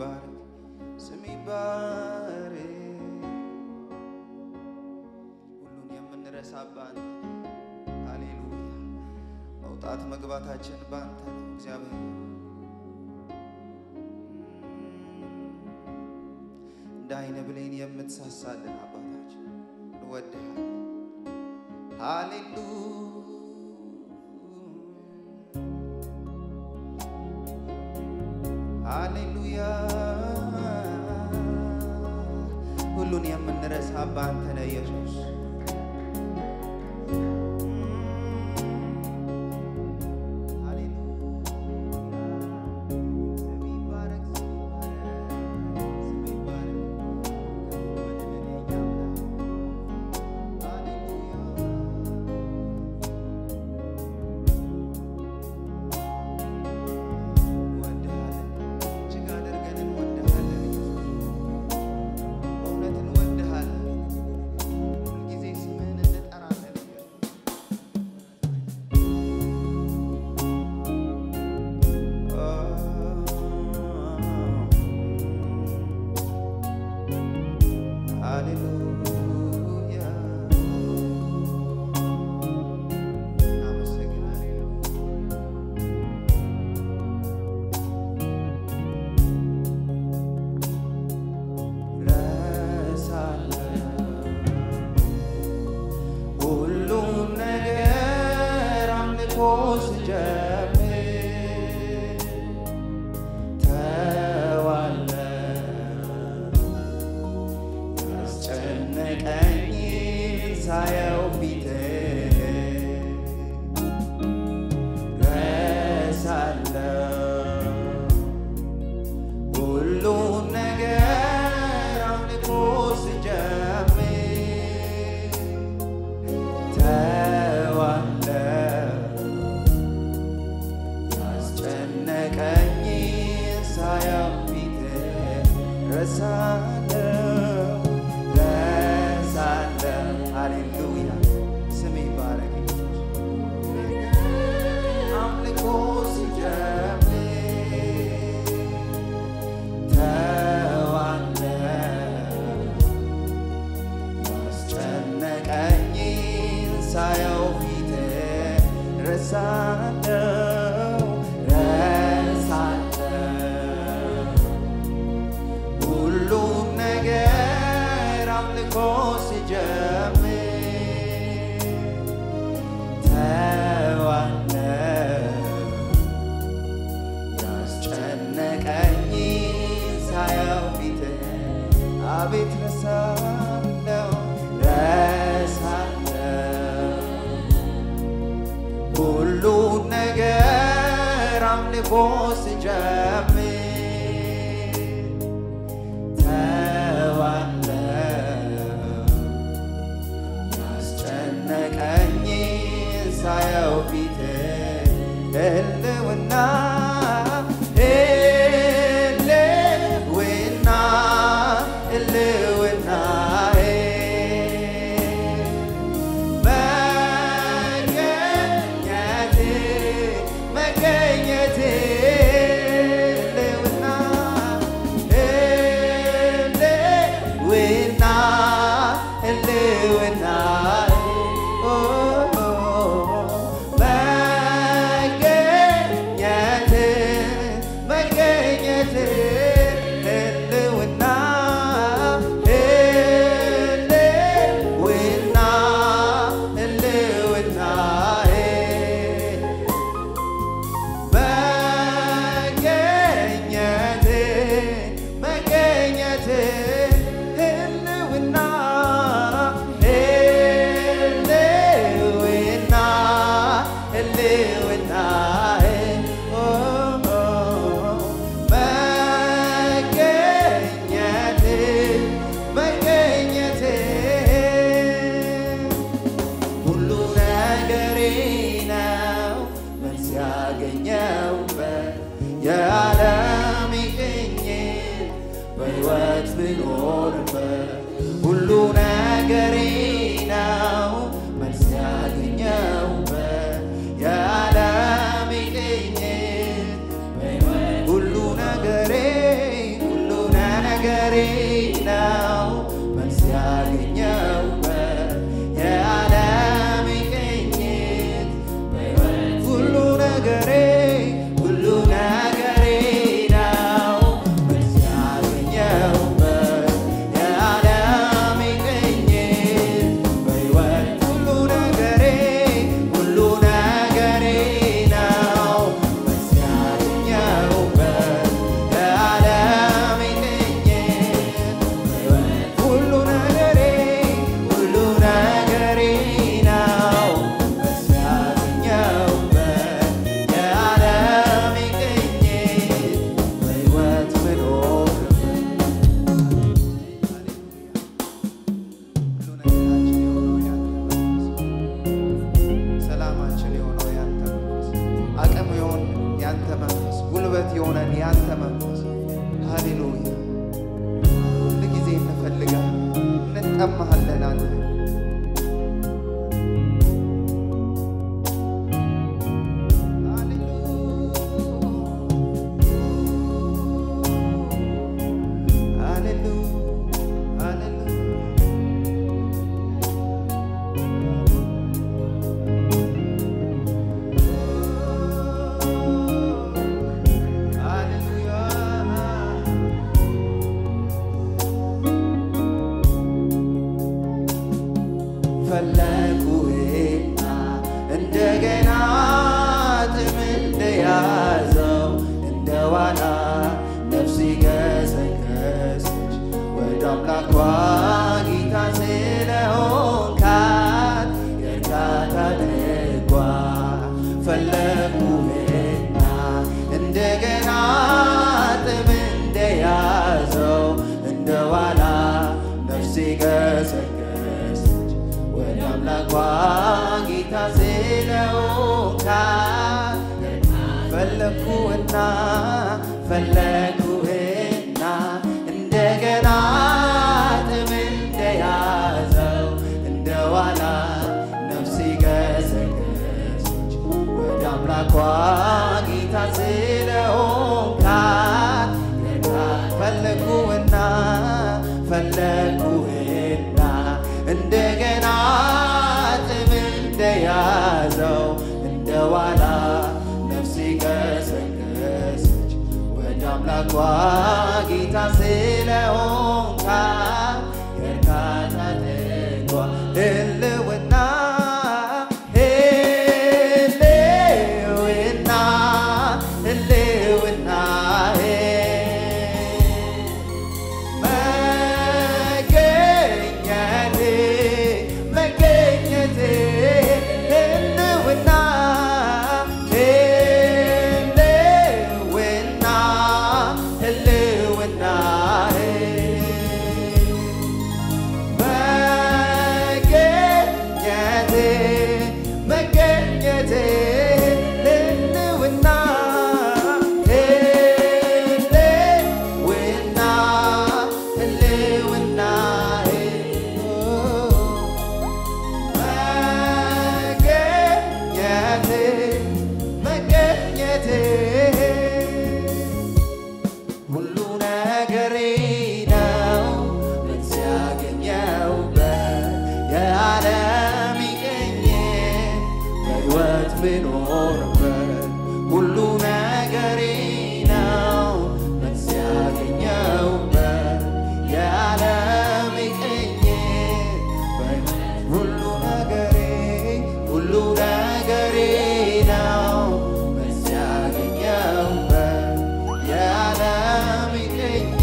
ይባረክ፣ ስም ይባረክ። ሁሉን የምንረሳ በአንተ ሃሌሉያ። መውጣት መግባታችን በአንተ ነው እግዚአብሔር። እንደ አይነ ብሌን የምትሳሳልን አባታችን እንወድሃለን። ሃሌሉያ ሃሌሉያ ሁሉን የምንረሳ በአንተ ነህ ኢየሱስ። ስም ይባረክ፣ ስም ይባረክ፣ ስም ይባረክ። ከፍ በልልን የእኛ አምላክ። ሃሌሉያ እንወድሃለን እጅግ አድርገን እንወድሃለን ኢየሱስ። በእውነት እንወድሃለን። ሁልጊዜ ስምህን እንጠራለን ኢየሱስ። ሃሌሉያ እናመሰግናለን። ሁሉም ነገር አምልኮ ስጀምር ተዋለ ያስጨነቀኝ ሳየው ፊት ረሳለሁ ሁሉን ነገር አምልኮ ስጀምር ተዋለሁ ያስጨነቀኝ ሳየው ፊት ረሳለሁ ረሳለሁ ሃሌሉያ ስም ይባረክ አምልኮ ሲጀምር ተዋለሁ ያስጨነቀኝ ሳየው ፊት ረሳለሁ ረሳለሁ ሁሉም ነገር አምልኮ ሲጀምር ተዋለሁ ያስጨነቀኝ ሳየው ፊት አቤት ረሳለሁ ረሳለሁ ሁሉ ነገር አምልኮ ስጀምር ተዋለሁ ያስጨነቀኝ ሳየው ፊት ህልውና ህልውና ህልውናዬ መገኘት መገኘት ህልውና ህልውና ህልውና መገኘት መገኘት ህልውና ህልውና ህልውናዬ መገኘት መገኘት ህልውና ህልውና ህልውና መገኘት መገኘት ሁሉ ነገሬ ነው መልስ ያገኘውበት የዓለም ቅኝት በሕይወት ብኖርበት ሁሉ ነገሬ ነው መልስ ያገኘውበት የዓለም ቅኝት ሁሉ ነገሬ ሁሉ ያንተ መንፈስ፣ ጉልበት የሆነን ያንተ መንፈስ። ሃሌሉያ ሁል ጊዜ እንፈልጋለን፣ እንጠማሃለን አንተ ፈለጉህና እንደገና ጥም እንደያዘው እንደ ዋና ነፍስ ገሰገሰች ወደ አምላኳ ጌታ ስለሆንካት የእርካታ ድጓ ፈለጉህና እንደገና ጥም እንደያዘው እንደ ዋና ነፍስ ገሰገሰች ወደ አምላኳ ጌታ ስለሆንካት ፈለግኩህና ፈለግኩህና እንደገና ጥም እንደያዘው እንደ ዋና ነፍሴ ገሰገሰች ወደ አምላኳ ጌታ ስለሆንካት ፈለግኩህና ፈለግኩህና እንደገና ጥም እንደያዘው እንደ ዋና ነፍሴ ገሰገሰች ወደ አምላኳ ጌታ ስለሆንካት የእርካታ ድጓ ህልውና ህልውና ህልውናዬ መገኘቴ መገኘቴ ህልውና ህልውና ህልውናዬ መገኘቴ መገኘቴ ህልውና ህልውና ህልውናዬ መገኘቴ መገኘቴ ሁሉ ነገሬ ነው ምን ሲያገኘውበት የዓለም ይገኘ በሕይወት ብኖርበት ሁሉ ነገሬ ነው ምን ሲያገኘውበት የዓለም ይገኘ ሁሉ ነገሬ ሁሉ ነገሬ ነው ምን ሲያገኘውበት የዓለም ይገኝ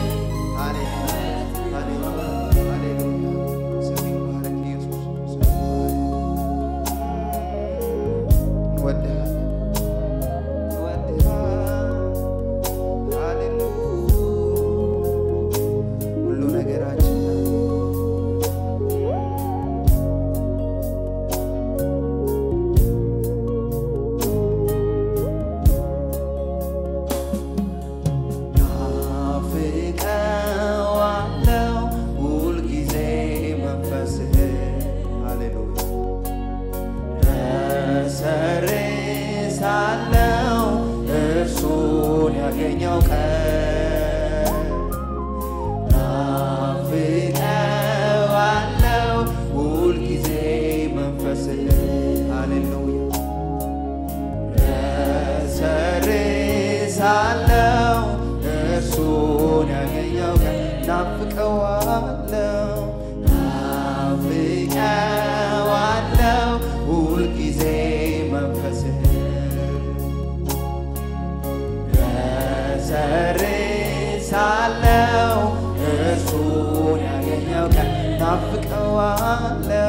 ሁሉ ነገራችን ነው። ናፍቀዋለው ሁልጊዜ መንፈስህ ሃሌሉያ እሰርሳለው እርሱን ያገኘው ቀን ናፍቀዋለው ሁልጊዜ መንፈስህ ሃሌሉያ እሰርሳለው እርሱን ያገኘው ቀን ናፍቀዋለው ናፍቀዋለው ሁልጊዜ መንፈስህ እሰርሳለው እርሱን ያገኘው ቀን ናፍቀዋለው